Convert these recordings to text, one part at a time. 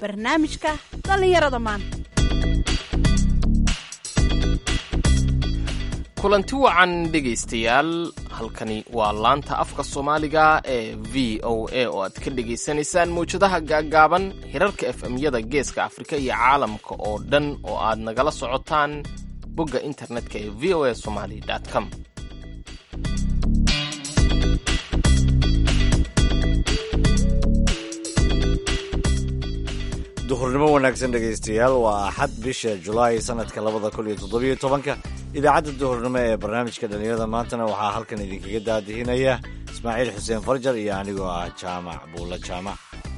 barnaamijka dhallinyarada maanta kulanti wacan dhegaystayaal halkani waa laanta afka soomaaliga ee v o a oo aad ka dhegaysanaysaan mawjadaha gaaggaaban hirarka efemyada geeska afrika iyo caalamka oo dhan oo aad nagala socotaan bogga internetka ee v o a somali com duhurnimo wanaagsan dhegaystayaal waa axad bisha julaay sanadka labada kun iyo toddobiyo tobanka idaacadda duhurnimo ee barnaamijka dhallinyarada maantana waxaa halkan idinkaga daadihinaya ismaaciil xuseen farjar iyo anigoo ah jaamac buulla jaamac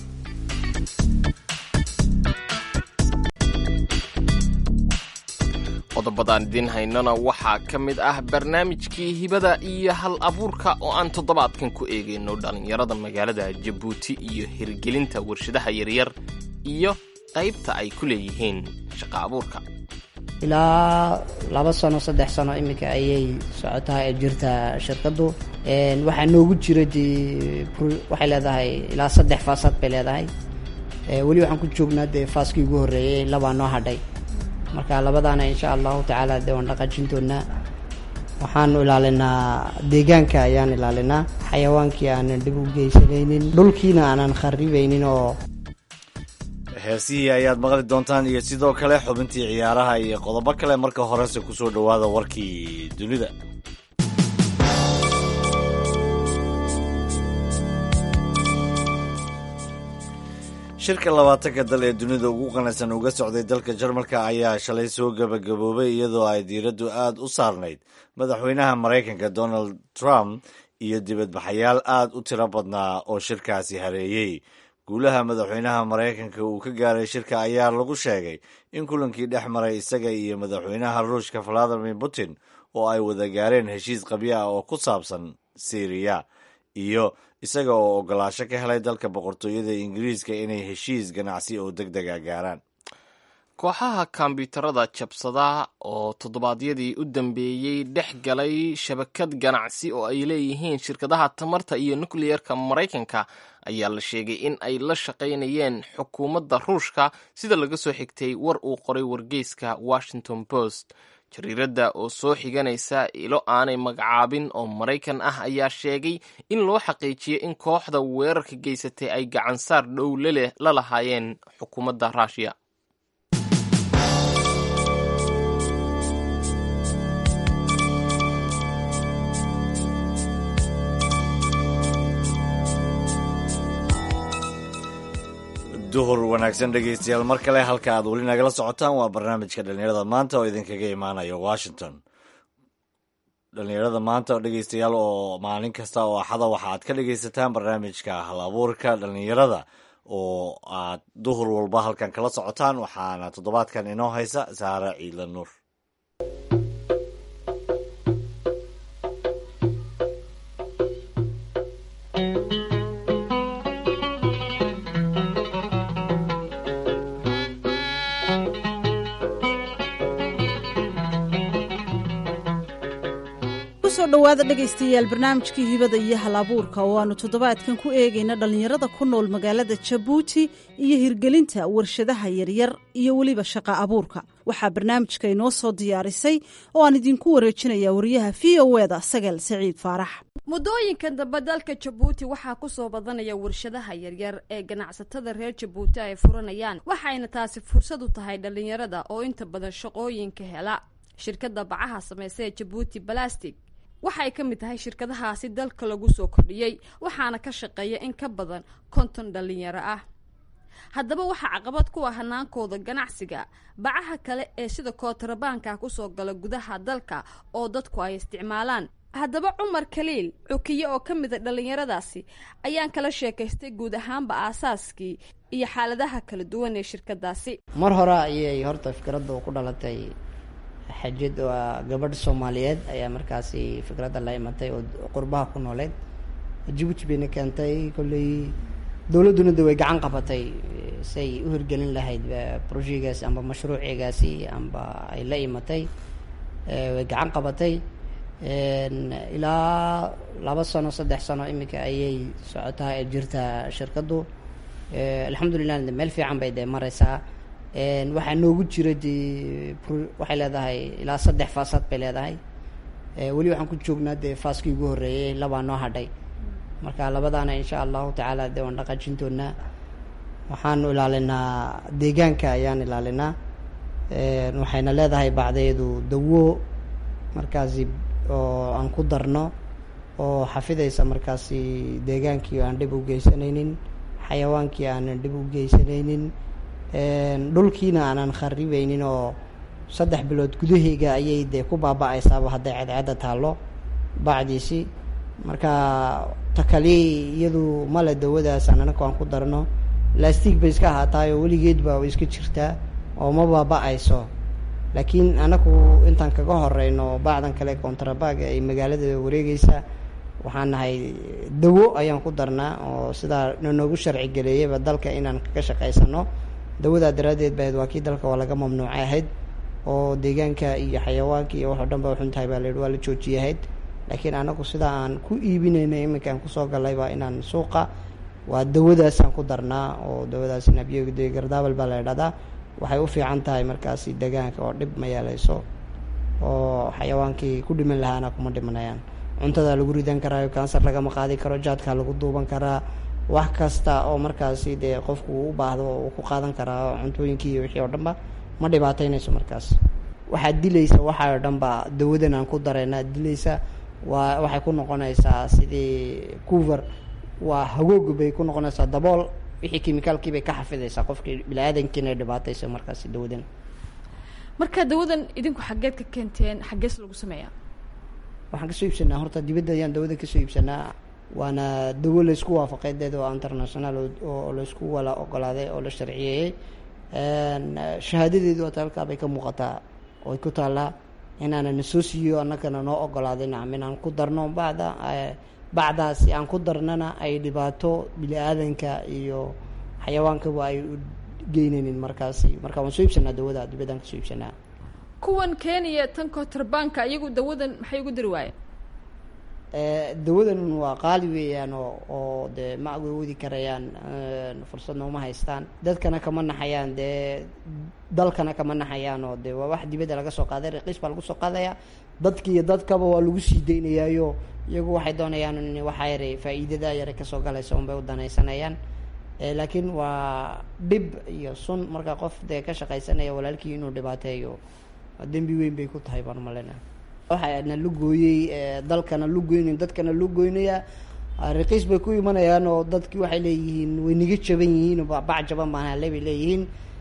qodobadaan idiin haynana waxaa ka mid ah barnaamijkii hibada iyo hal abuurka oo aan toddobaadkan ku eegayno dhallinyarada magaalada jabuuti iyo hirgelinta warshadaha yaryar iyo qaybta ay ku leeyihiin shaqa abuurka ilaa laba sano saddex sano iminka ayay socotaa ee jirta shirkaddu waxaa noogu jira dee waxay leedahay ilaa saddex faasaad bay leedahay weli waxaan ku joognaa dee faaskii ugu horreeyey labaa noo hadhay marka labadaana insha allahu tacaala dee waan dhaqaajin doonaa waxaanu ilaalinaa deegaanka ayaan ilaalinaa xayawaankii aanan dhib u geysanaynin dhulkiina aanan kharibaynin oo heesihii ayaad maqli doontaan iyo sidoo kale xubintii ciyaaraha iyo qodobo kale marka horese kusoo dhowaada warkii dunida shirka labaatanka dal ee dunida ugu qanacsan uga socday dalka jarmalka ayaa shalay soo gebagaboobay iyadoo ay diiraddu aad u saarnayd madaxweynaha maraykanka donald trump iyo dibadbaxayaal aad u tiro badnaa oo shirkaasi hareeyey guulaha madaxweynaha maraykanka uu ka gaaray shirka ayaa lagu sheegay in kulankii dhex maray isaga iyo madaxweynaha ruushka valadimir putin oo ay wada gaareen heshiis qabyo ah oo ku saabsan syriya iyo isaga oo ogolaasho ka helay dalka boqortooyada ingiriiska inay heshiis ganacsi oo deg dega gaaraan kooxaha kombyuutarada jabsada oo toddobaadyadii u dambeeyey dhex galay shabakad ganacsi oo ay leeyihiin shirkadaha tamarta iyo nukliyerka maraykanka ayaa la sheegay in ay la shaqaynayeen xukuumadda ruushka sida laga soo xigtay war uu qoray wargeyska washington post jariiradda oo soo xiganaysa ilo aanay magacaabin oo maraykan ah ayaa sheegay in loo xaqiijiyay in kooxda weerarka geysatay ay gacansaar dhow la lahaayeen xukuumadda ruushiya duhur wanaagsan dhegaystayaal mar kale halka aad weli nagala socotaan waa barnaamijka dhallinyarada maanta oo idinkaga imaanaya washington dhallinyarada maanta dhegaystayaal oo maalin kasta oo axada waxa aad ka dhegaysataan barnaamijka hal abuurka dhallinyarada oo aad duhur walba halkan kala socotaan waxaana toddobaadkan inoo haysa saare ciidla nuur kusoo dhowaada dhegaystayaal barnaamijkii hibada iyo hal abuurka oo aanu toddobaadkan ku eegayna dhallinyarada ku nool magaalada jabuuti iyo hirgelinta warshadaha yaryar iyo weliba shaqa abuurka waxaa barnaamijka inoo soo diyaarisay oo aan idinku wareejinaya wariyaha v o eda sagal saciid faarax muddooyinkan dambe dalka jabuuti waxaa kusoo badanaya warshadaha yaryar ee ganacsatada reer jabuuti ay furanayaan waxayna taasi fursad u tahay dhallinyarada oo inta badan shaqooyinka hela shirkadda bacaha samaysa ee jabuuti balastic waxay ka mid tahay shirkadahaasi dalka lagu soo kordhiyey waxaana ka shaqeeya in ka badan konton dhallinyaro ah haddaba waxaa caqabad ku ah hanaankooda ganacsiga bacaha kale ee sida kootarabaanka kusoo gala gudaha dalka oo dadku ay isticmaalaan haddaba cumar kaliil cukiye oo ka mida dhallinyaradaasi ayaan kala sheekaystay guud ahaanba aasaaskii iyo xaaladaha kala duwan ee shirkadaasi mar hore ayay horta fikradda ku dhalatay xajid waa gabadh soomaaliyeed ayaa markaasi fikradda la imatay oo qurbaha ku nooleed jabuuti bayna keentay kolley dowladduna de way gacan qabatay say u hirgelin lahayd brojecgaasi amba mashruucigaasi amba ay la imatay way gacan qabatay ilaa laba sano saddex sano iminka ayay socotaa ee jirta shirkaddu alxamdulilah de meel fiican bay dee mareysaa waxaa noogu jira dee waxay leedahay ilaa saddex faasaad bay leedahay weli waxaan ku joognaa dee faaskii ugu horreeyey labaa noo hadhay marka labadaana insha allahu tacaala dee waan dhaqaajin doonaa waxaanu ilaalinaa deegaanka ayaan ilaalinaa waxayna leedahay bacdeedu dawo markaasi oo aan ku darno oo xafidaysa markaasi deegaankii aan dhib u geysanaynin xayawaankii aanan dhib u geysanaynin dhulkiina aanan kharibeynin oo saddex bilood gudaheyga ayay dee ku baaba-aysaaba hadday cadceedda taallo bacdiisi marka takali iyadu male dawadaasaan anaka aan ku darno lastig bay iska ahaataayoo weligeedba way iska jirtaa oo ma baaba-ayso laakiin anaku intaan kaga horeyno bacdan kale contrabaga ay magaalada wareegeysa waxaan nahay dawo ayaan ku darnaa oo sidaa nanoogu sharci geleeyaba dalka inaan kaga shaqaysano dawadaa daraaddeed bahayd waa kii dalka waa laga mamnuucay ahayd oo deegaanka iyo xayawaanka iyo waxoo dhan ba uxun tahay baa layihi waa la joojiyay ahayd laakiin anagu sidaa aan ku iibinayna iminka aan kusoo galayba inaan suuqa waa dawadaasaan ku darnaa oo dawadaas nabiy gardaabal baa la idhahdaa waxay u fiican tahay markaasi deegaanka oo dhib ma yeeleyso oo xayawaankii ku dhiman lahaana kuma dhimanayaan cuntadaa lagu ridan karaayo kansar lagama qaadi karo jaadkaa lagu duuban karaa wax kasta oo markaasi dee qofku uu u baahdo uu ku qaadan karaa cuntooyinkii iyo wixii oo dhan ba ma dhibaateynayso markaas waxaad dilaysa waxaa oo dhan ba dawadan aan ku dareynaa dilaysa waa waxay ku noqonaysaa sidii cover waa hagoog bay ku noqonaysaa dabool wixii kimikaalkii bay ka xafidaysaa qofkii bini-aadankiina ay dhibaataysa markaasi dawadan marka dawadan idinku xaggeed ka keenteen xaggees lagu sameeyaa waxaan kasoo iibsanaa horta dibadda ayaan dawada kasoo iibsanaa waana dawo laysku waafaqay deed oo international oo laysku wala ogolaaday oo la sharciyeeyey shahaadadeedu ata halkaa bay ka muuqataa oy ku taallaa inaana na soo siiyo annagana noo ogolaaday nacam inaan ku darno bacda bacdaasi aan ku darnana ay dhibaato bini-aadanka iyo xayawaankaba ay u geynaynin markaasi marka waan soo iibsanaa dawada dibaddaan kasoo iibsanaa kuwan kenya tan kotorbanka iyagu dawadan maxay ugu dari waayeen dawadan waa qaali weeyaan oo oo dee ma agoodi karayaan fursadna uma haystaan dadkana kama naxayaan dee dalkana kama naxayaan oo dee waa wax dibadda laga soo qaaday raqiis baa lagu soo qaadaya dadki iyo dadkaba waa lagu sii daynayaayo iyagu waxay doonayaan in waxaa yare faa-iidada yare kasoo galaysa unbay u danaysanayaan laakiin waa dhib iyo sun marka qof dee ka shaqaysanaya walaalkii inuu dhibaateeyo dembi weyn bay ku tahay baan umaleyna waxana lu gooyey dalkana lu goynayn dadkana lu goynaya raqiis bay ku imanayaan oo dadki waxay leeyihiin way niga jaban yihiin bac jaban baan hale bay leeyihiin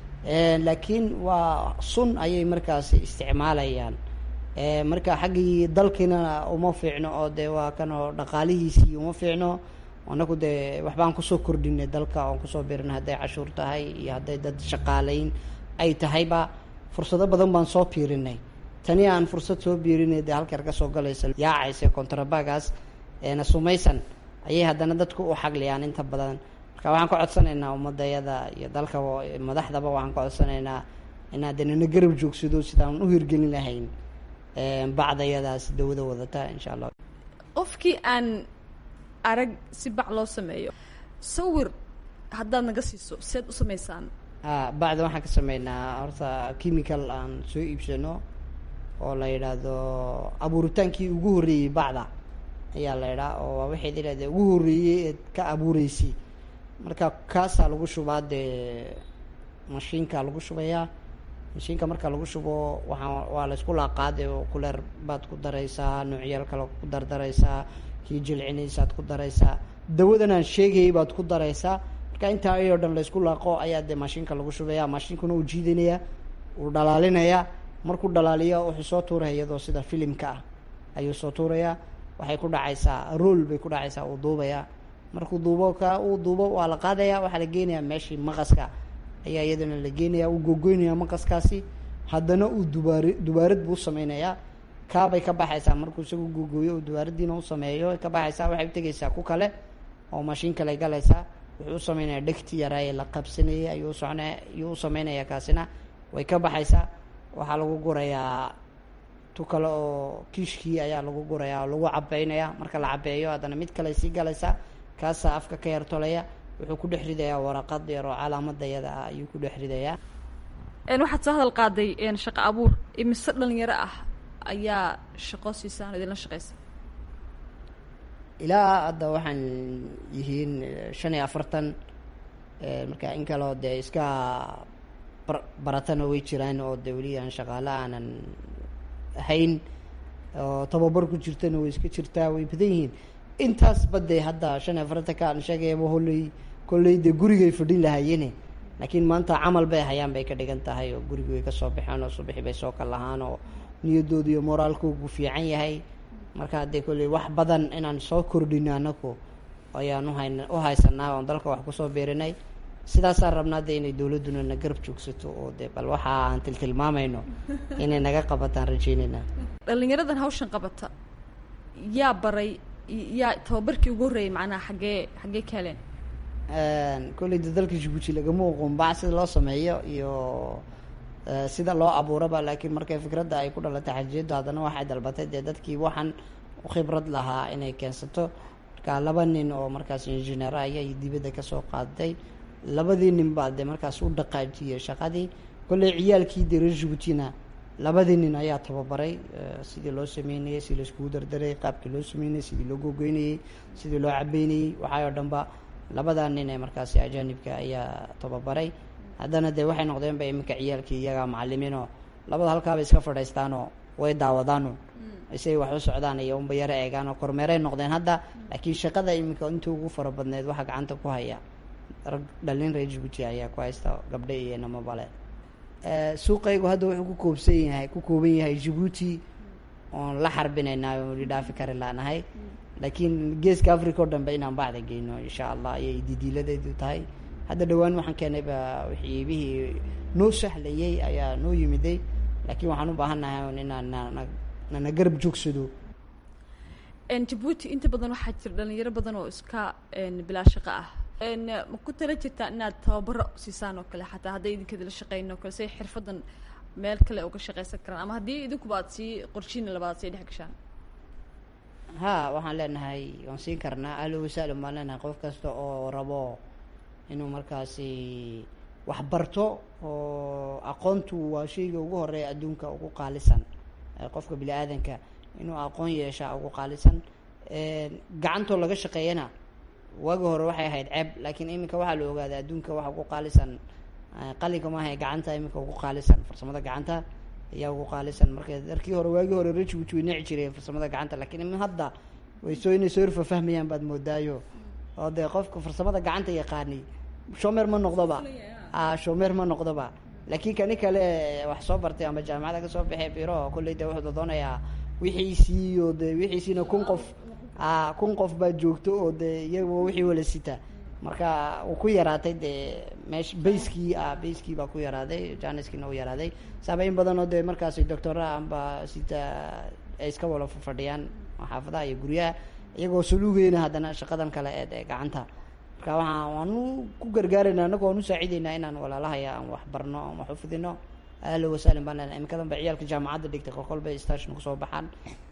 laakiin waa sun ayay markaasi isticmaalayaan marka xaggii dalkiina uma fiicno oo dee waa kan oo dhaqaalihiisii uma fiicno anaku dee waxbaan kusoo kordhinay dalka oon kusoo birinay hadday cashuur tahay iyo hadday dad shaqaaleyn ay tahayba fursado badan baan soo biirinay tani aan fursad soo biirinay dee halkeer ka soo galaysa yaacaysa contrabagaas eena sumaysan ayay haddana dadku u xagliyaan inta badan marka waxaan ka codsanaynaa ummadayada iyo dalka madaxdaba waxaan ka codsanaynaa inaad dee nana garab joogsado sidaan u hirgelin lahayn bacdayadaas dawada wadata insha allah qofkii aan arag si bac loo sameeyo sawir haddaad naga siiso seed u samaysaan a bacda waxaan ka sameynaa horta chemical aan soo iibsano oo la yidhaahdo abuuritaankii ugu horreeyey bacda ayaa la yidhaha oo waa waxayd idhahde ugu horreeyey eed ka abuureysay marka kaasaa lagu shubaa dee mashiinka lagu shubayaa mashiinka marka lagu shubo waxaa waa la isku laaqaade oo kuleer baad ku daraysaa noocyaal kale ku dardaraysaa kii jilcinaysaad ku daraysaa dawadan aan sheegayay baad ku daraysaa marka intaa ayoo dhan laysku laaqo ayaa dee mashiinka lagu shubaya mashiinkuna uu jiidanaya uu dhalaalinaya markuu dhalaaliyo wuxuu soo tuuraya iyadoo sida filimka ah ayuu soo tuurayaa waxay ku dhacaysaa rool bay ku dhacaysaa uu duubaya markuu duubo ka uu duubo waa la qaadaya waxaa la geenayaa meeshii maqaska ayaa iyadana la geenaya uu gogoynaya maqaskaasi haddana uu dubaar dubaarad buu sameynayaa kaabay ka baxaysaa markuu isagu gogooyo uu dubaaradiina u sameeyo ka baxaysaa waxay utegaysaa ku kale oo mashiin kale galaysaa wuxuu u sameynaya dhegti yaraaye la qabsanayay ayuu usocna ayuu u sameynaya kaasina way ka baxaysaa waxaa lagu gurayaa tu kale oo kiishkii ayaa lagu gurayaa oo lagu cabeynaya marka la cabeeyo haddana mid kale sii galaysaa kaasaa afka ka yartolaya wuxuu ku dhex ridayaa waraqad yar oo calaamadayada ah ayuu ku dhex ridayaa waxaad soo hadal qaaday shaqo abuur imise dhalinyaro ah ayaa shaqo siisaan idinla shaqeysa ilaa hadda waxaan yihiin shan iyo afartan marka in kaleo dee iska baratana way jiraan oo dee weli aan shaqaale aanan ahayn oo tababar ku jirtana way iska jirtaa way badan yihiin intaas badde hadda shan iyo afartan ka aan sheegayaba holley kolley dee gurigay fadhin lahaayene laakiin maanta camal bay hayaan bay ka dhigan tahay oo gurigi way kasoo baxeen oo subaxi bay soo kal lahaan oo niyadooda iyo moraalkoogu fiican yahay marka haddee kolley wax badan inaan soo kordhino anaku ayaan uhayn u haysanaa oon dalka wax kusoo beerinay sidaasaan rabnaa de inay dowladduna na garab joogsato oo de bal waxa aan tiltilmaamayno inay naga qabataan rajeynayna dhalinyaradan hawshan qabata yaa baray yaa tababarkii ugu horreeyay macnaha xaggee xaggee ka heleen kolley de dalka jibuuti lagama oqoon bac sida loo sameeyo iyo sida loo abuuraba laakiin markay fikradda ay ku dhalatay xajiyaddu haddana waxay dalbatay dee dadkii waxaan khibrad lahaa inay keensato marka laba nin oo markaas injineer ayay dibadda kasoo qaaday labadii nin baa dee markaas u dhaqaajiyey shaqadii kolley ciyaalkii dee reer jibuutina labadii nin ayaa tababaray sidii loo sameynayey sidii laiskugu dardaray qaabkii loo sameynayey sidii loo gogoynayey sidii loo cabeynayey waxay oo dhan ba labadaa nin ee markaasi ajaanibka ayaa tababaray haddana dee waxay noqdeenba iminka ciyaalkii iyagaa macalimiinoo labada halkaaba iska fadhiistaanoo way daawadaano isay wax u socdaan iyo unba yaro eegaanoo kormeeray noqdeen hadda laakiin shaqada iminka inta ugu fara badneed waxaa gacanta ku haya rag dhalin reer jibuuti ayaa ku haysta gabdhe iyo namabale suuqaygu hadda wuxuu ku koobsan yahay ku kooban yahay jibuuti oon la xarbinaynaa oon weli dhaafi kari laanahay laakiin geeska africa o dhan ba inaan bacda geyno insha allah ayay didiiladeedu tahay hadda dhawaan waxaan keenayba wixiibihii noo sahlayay ayaa noo yimiday laakiin waxaan u baahannahay un inaan nana nana garab joogsado jabuuti inta badan waxaa jira dhalinyaro badan oo iska bilaa shaqo ah ma ku tala jirtaa inaad tababaro siisaan oo kale xataa hadday idinkadila shaqeyn oo kale say xirfadan meel kale uga shaqeysan karaan ama haddii idinkuba ad sii qorshiina labaad sii dhex gashaan ha waxaan leenahay waan siin karnaa ahlo wasaalan baan leenahay qof kasta oo rabo inuu markaasi wax barto oo aqoontu waa shayga ugu horeeya adduunka ugu qaalisan qofka bini aadanka inuu aqoon yeeshaa ugu qaalisan gacantoo laga shaqeeyana waagi hore waxay ahayd ceeb laakiin iminka waxaa la ogaaday adduunka waxa ugu qaalisan qalinka maaha gacanta iminka ugu qaalisan farsamada gacanta ayaa ugu qaalisan marka darkii hore waagii hore rejibuuti way nici jireen farsamada gacanta lakiin imin hadda way soo inay soo irfafahmayaan baad moodaayo oo dee qofka farsamada gacanta yaqaani shomer ma noqdoba a shomer ma noqdoba laakiin kani kale wax soo bartay ama jaamacada kasoo baxee biro kolley de wuxuu doonayaa wixiisii oo de wixiisiina kun qof a kun qof baa joogto oo de iyaga wixii wala sita marka uu ku yaraatay dee meesh bayskii ah bayskii baa ku yaraaday janiskiina u yaraaday saaba in badan oo dee markaasi doctora amba sita ay iska wala fadhiyaan xaafadaha iyo guryaha iyagoo saluugeyna haddana shaqadan kale eed ee gacanta marka waxaa waanu ku gargaarayna annago waan usaacideynaa inaan walaalahaya aan wax barno aan wax ufidino ahlo wasaalin baan lena imikadan ba ciyaalka jaamacadda dhigtay kolkol bay station kusoo baxaan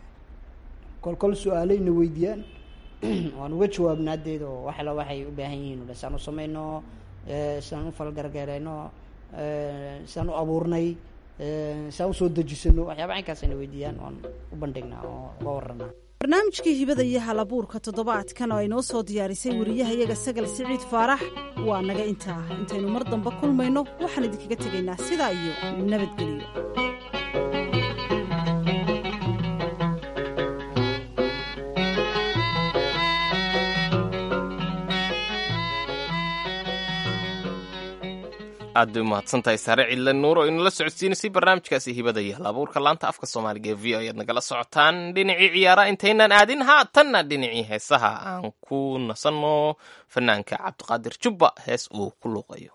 kolkol su-aaleyna weydiiyaan waan uga jawaabnaa deed oo waxala waxay u baahan yihiin ule saan u sameyno sidaan u falgargaareyno sidaan u abuurnay sidaan usoo dejisano waxyaaba caynkaasayna weydiiyaan waan u bandhignaa oo uga waranaa barnaamijkii hibada iyo halabuurka toddobaadkan oo ay noo soo diyaarisay wariyahayaga sagal siciid faarax waa naga intaa intaynu mar dambe kulmayno waxaan idinkaga tegaynaa sidaa iyo nabadgelyo aad bay umahadsantahay saare cidle nuur oo inala socodsiinaysay barnaamijkaasi hibada iyo halabuurka laanta afka soomaaliga ee v o ayaad nagala socotaan dhinacii ciyaaraha intaynaan aadin haatanna dhinacii heesaha aan ku nasanno fanaanka cabdiqaadir jubba hees uu ku luuqayo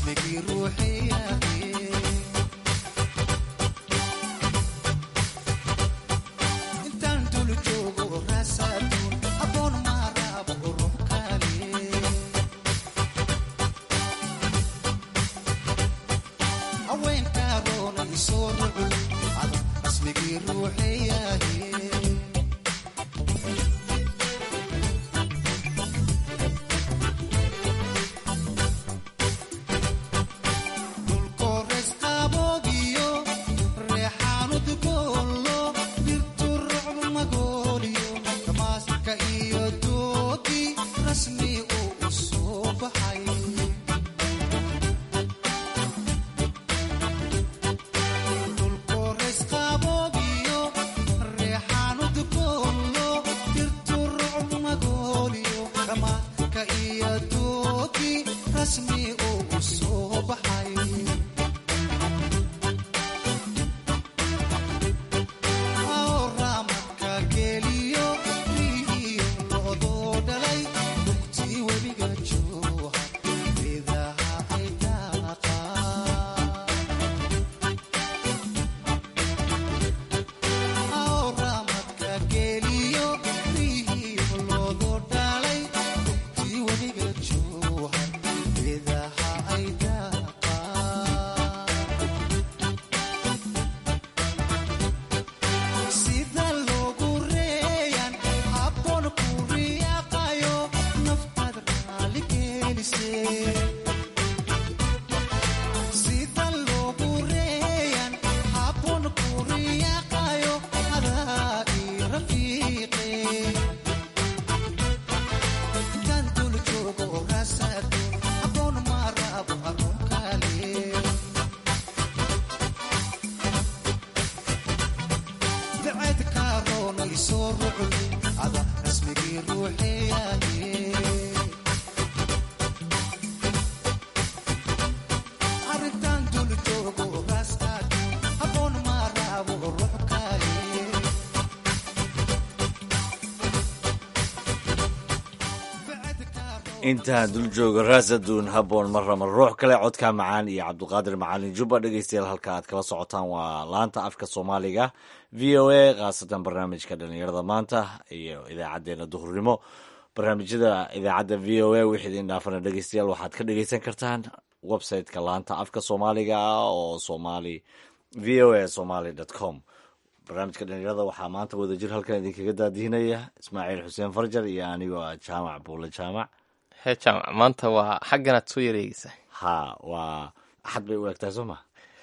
intaan dul jooga raasaduun haboon marrama ruux kale codka macaan iyo cabduqaadir macalin jubba dhegeystayaal halka aad kala socotaan waa laanta afka soomaaliga v o a khaasatan barnaamijka dhalinyarada maanta iyo idaacadeena duhurnimo barnaamijyada idaacadda v o a wixii idin dhaafana dhegeystayaal waxaad ka dhegeysan kartaan website-ka laanta afka soomaaliga ah oo somali v o a somaly dot com barnaamijka dhalinyarada waxaa maanta wadajir halkan idinkaga daadihinaya ismaaciil xuseen farjar iyo anigoo ah jaamac buule jaamac hee jaamac maanta waa xagganaad soo yareegeysaa ha waa axad bay u egtahay soo ma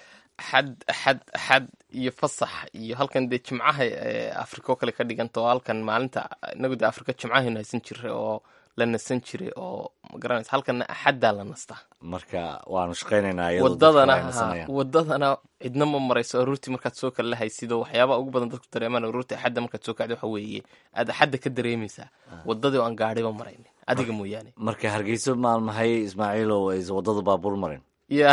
xad xad xad iyo fasax iyo halkan dee jimcaha afrika oo kale ka dhiganta oo halkan maalinta inagu dee afrika jimcahaynu haysan jiray oo la nasan jiray oo magaranaysa halkanna axaddaa la nastaa marka waanu shaqaynaynaa wadadana wadadana cidna ma marayso aruurtii markaad soo kala lahaysid oo waxyaabaha ugu badan dadku dareemaan aruurtii axadda markaad soo kacda waxa weeye aad axadda ka dareemaysaa wadadii oo aan gaadhiba maraynin adiga mooyaane marka hargeyso maalmahay ismaaciilow aysa wadada baabuur marin ya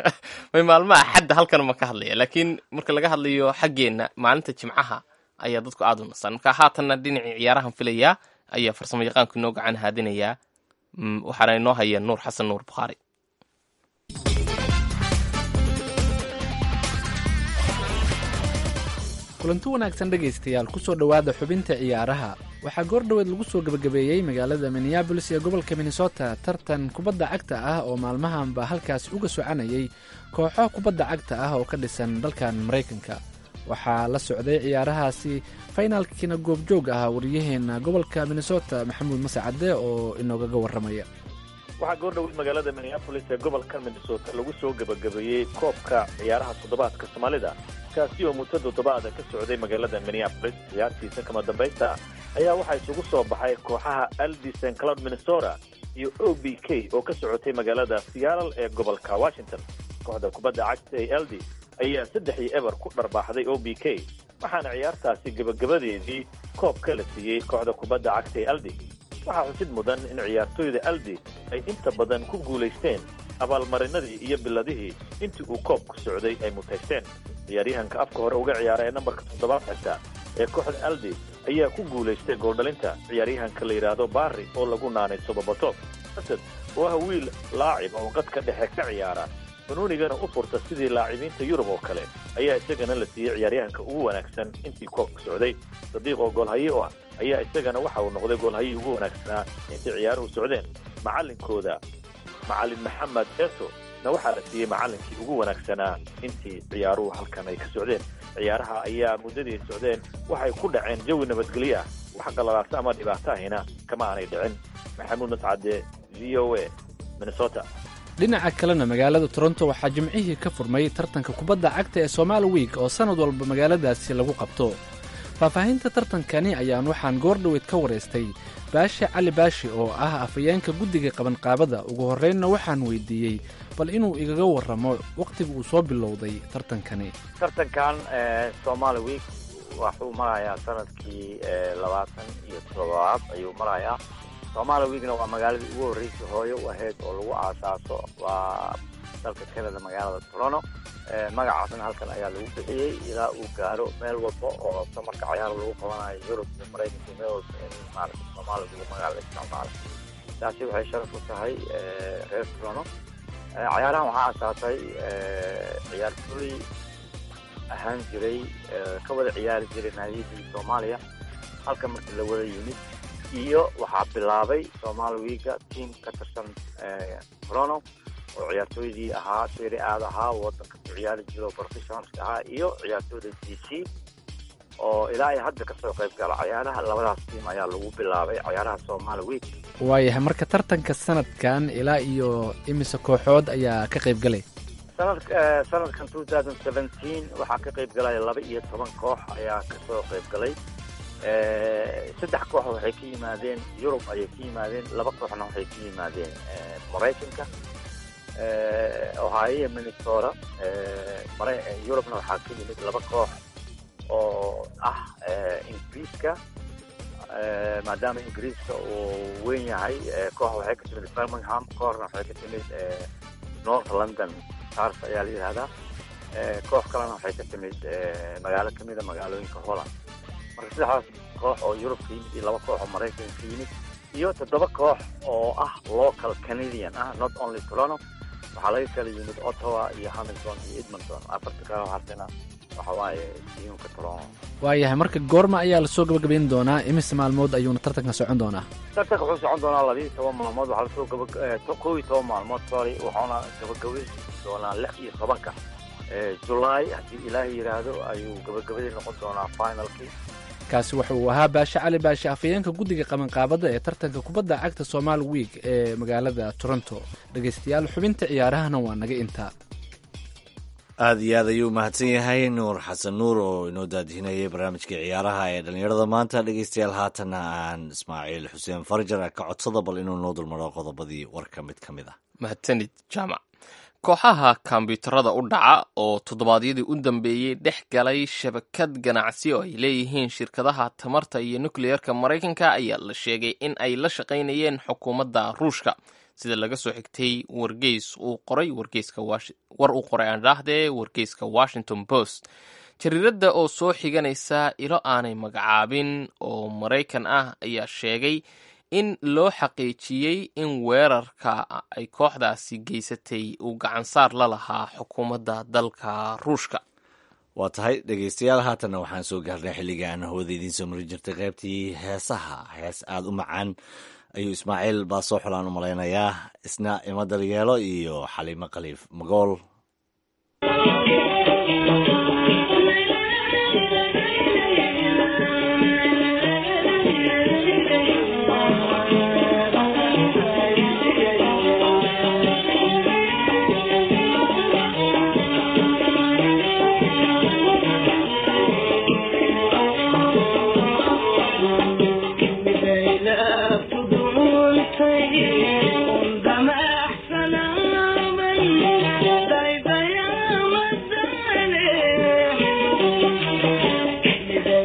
may maalmaha axadda halkan ma ka hadlaya laakiin marka laga hadlayo xaggeenna maalinta jimcaha ayaa dadku aada u nastaan marka haatanna dhinacii ciyaarahan filayaa ayaa farsamo yaqaanku inoo gacan haadinayaa waxaana inoo haya nuur xasan nuur bukhaari kulanti wanaagsan dhegaystayaal kusoo dhowaada xubinta ciyaaraha waxaa goordhoweed lagu soo gebagabeeyey magaalada minneabolis ee gobolka minnesota tartan kubadda cagta ah oo maalmahanba halkaas uga socanayay kooxo kubadda cagta ah oo ka dhisan dalkan maraykanka waxaa la socday ciyaarahaasi faynaalkiina goobjoog ah waryaheena gobolka minnesota maxamuud masacade oo inoogaga warramaya waxaa goordhoweyd magaalada minneabolis ee gobolka minnesota lagu soo gebagabeeyey koobka ciyaaraha toddobaadka soomaalida kaasi oo muddo toddobaada ka socday magaalada minneabolis ciyaartiisa kama dambaysta ayaa waxaa isugu soo baxay kooxaha aldi st cloud minnesota iyo o b k oo ka socotay magaalada seattle ee gobolka washington kooxda kubadda cagta ee aldi ayaa saddex iyo eber ku dharbaaxday o b k waxaana ciyaartaasi gebagabadeedii koobka la siiyey kooxda kubadda cagta ee aldi waxaa xusid mudan in ciyaartooyda aldi ay inta badan ku guulaysteen abaalmarinadii iyo biladihii intii uu koobku socday ay mutaysteen ciyaaryahanka afka hore uga ciyaara ee nambarka toddobaad xigta ee kooxda aldi ayaa ku guulaystay gooldhalinta ciyaaryahanka la yidhaahdo barri oo lagu naanay sobobato asad oo ah wiil laacib oo qadka dhexe ka ciyaara banuunigana u furta sidii laacibiinta yurub oo kale ayaa isagana la siiyey ciyaaryahanka ugu wanaagsan intii koobka socday sadiiq oo goolhaye u ah ayaa isagana waxa uu noqday goolhayii ugu wanaagsanaa intay ciyaaruhu socdeen macallinkooda macallin maxamed eto na waxaa la siiyey macallinkii ugu wanaagsanaa intii ciyaaruhu halkan ay ka socdeen ciyaaraha ayaa muddadii ay socdeen waxay ku dhaceen jawi nabadgelyo ah wax qalalaasa ama dhibaato ahina kama aanay dhicin maxamuud mascade v o a minnesota dhinaca kalena magaalada toronto waxaa jimcihii ka furmay tartanka kubadda cagta ee somaali wiik oo sannad walba magaaladaasi lagu qabto faahfaahinta tartankani ayaan waxaan goordhoweyd ka waraystay baashe cali baashi oo ah afhayeenka guddiga qabanqaabada ugu horreynna waxaan weydiiyey bal inuu igaga warramo wakhtiga uu soo bilowday tartankani tartankan somaali wiik waxuu marayaa sanadkii labaatan iyo toddobaad ayuu marayaa somaali wiikna waa magaaladii ugu horreysay hooyo u ahayd oo lagu aasaaso waa dalka canada magaalada toronto magacaasna halkan ayaa lagu bixiyey ilaa uu gaaro meel walba oo samarka cayaar lagu qabanayo yurub iyo maraykanka meel walba in maarata soomaaliga lagu magaala isticmaalo taasi waxay sharaf u tahay reer toronto cayaarahan waxaa asaasay ciyaartooy ahaan jiray ka wada ciyaari jiray naadiyadii soomaaliya halka markii la wada yimid iyo waxaa bilaabay somaali wiiga tiam ka tirsan toronto oo ciyaartooydii ahaa siri aad ahaa wadanka ku ciyaari jiro professionalska ahaa iyo ciyaartooyda d c oo ilaa ay hadda kasoo qayb gala cayaaraha labadaas tiam ayaa lagu bilaabay cayaaraha somaali week waayahay marka tartanka sanadkan ilaa iyo imise kooxood ayaa ka qayb galay sanad sanadkan two thousand seventeen waxaa ka qayb galaya laba iyo toban koox ayaa kasoo qayb galay saddex koox waxay ka yimaadeen yurub ayay ka yimaadeen laba kooxna waxay ka yimaadeen maraykanka ohio iyo minnesota yurubna waxaa ka yimid laba koox oo ah ingiriiska maadaama ingiriiska uu weyn yahay koox waxay ka timid birmingham kooxna waxay ka timid north london tars ayaa la yidhahdaa koox kalena waxay ka timid magaalo kamida magaalooyinka holland marka saddexdaas koox oo yurub ka yimid iyo laba koox oo maraykanka ka yimid iyo toddoba koox oo ah local canadian ah not only toronto waxaa laga kala yimid ottawa iyo hamilton iyo edmonton afarta kale harsena waxa waaye tiyuunka toronto waayahay marka goorma ayaa lasoo gabagabayn doonaa imise maalmood ayuuna tartanka socon doonaa tartanka wuxuu socon doonaa labiiyo toban maalmood waxaa lasoo gaba kow iyo toban maalmood sorry wuxuuna gabagabayn doonaa lix iyo tobanka julaay haddii ilaahay yidhaahdo ayuu gabagabadii noqon doonaa finalkii kaasi waxa uu ahaa baashe cali baashe afhayeenka guddiga qabanqaabada ee tartanka kubadda cagta somaali wiik ee magaalada toronto dhegaystayaal xubinta ciyaarahana waa naga intaa aada iyo aad ayuu umahadsan yahay nuur xasan nuur oo inoo daadihinayay barnaamijkii ciyaaraha ee dhallinyarada maanta dhegeystayaal haatanna aan ismaaciil xuseen farjar ka codsada bal inuu noo dulmaro qodobadii warka mid ka mid ah mahadsanid jaamac kooxaha kombyuutarada u dhaca oo toddobaadyadii u dambeeyey dhex galay shabakad ganacsi oo ay leeyihiin shirkadaha tamarta iyo nukliyeerka maraykanka ayaa la sheegay in ay la shaqaynayeen xukuumadda ruushka sida laga soo xigtay wargeys uu qoray war uu qoray aan dhaahdee wargeyska washington post jariiradda oo soo xiganaysa ilo aanay magacaabin oo maraykan ah ayaa sheegay in loo xaqiijiyey in weerarka ay kooxdaasi geysatay uu gacansaar la lahaa xukuumadda dalka ruushka waa tahay dhegeystayaal haatanna waxaan soo gaarnay xilliga aan hawada idiin soo mari jirtay qaybtii heesaha hees aada u macaan ayuu ismaaciil baa soo xulaan u malaynayaa isna ima daryeelo iyo xaliimo khaliif magool Thank you.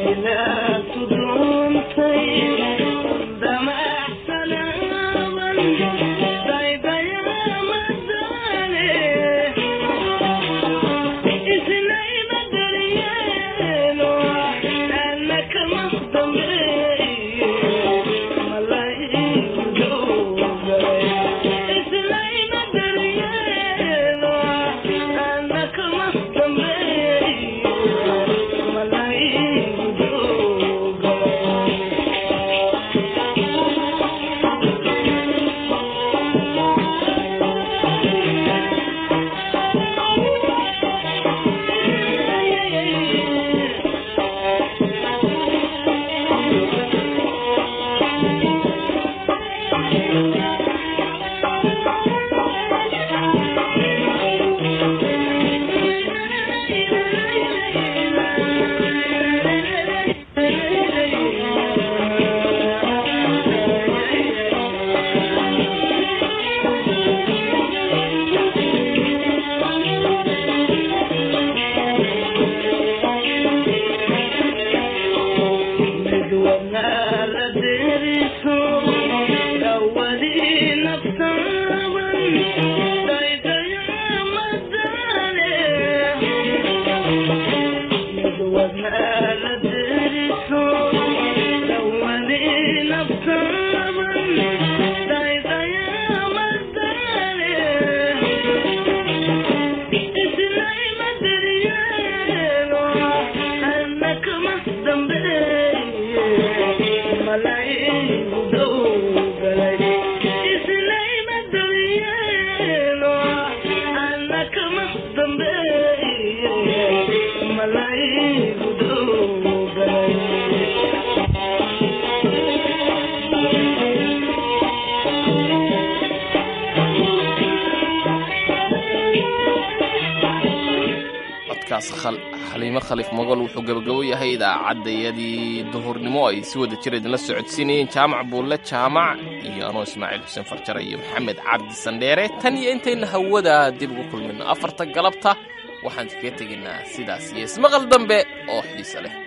codkaas xaliimo khaliif mogol wuxuu gabagabo yahay idaacaddayadii duhurnimo ay si wada jir idinla socodsiinayeen jaamac buulle jaamac iyo anoo ismaaciil xuseen farjare iyo maxamed cabdi sandheere tan iyo intayna hawada dib ugu kulmino afarta galabta waxaan kaga tegaynaa sidaas iyo ismaqal dambe oo xiise leh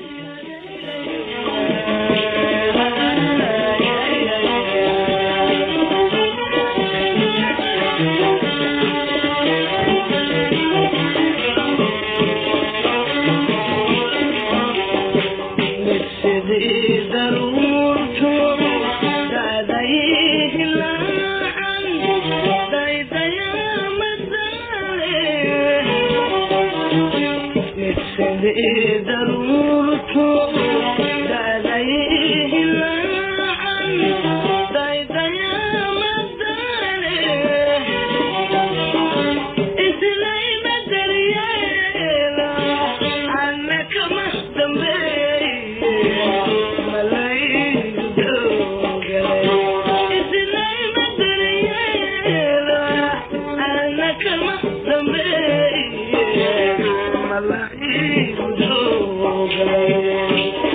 Thank you.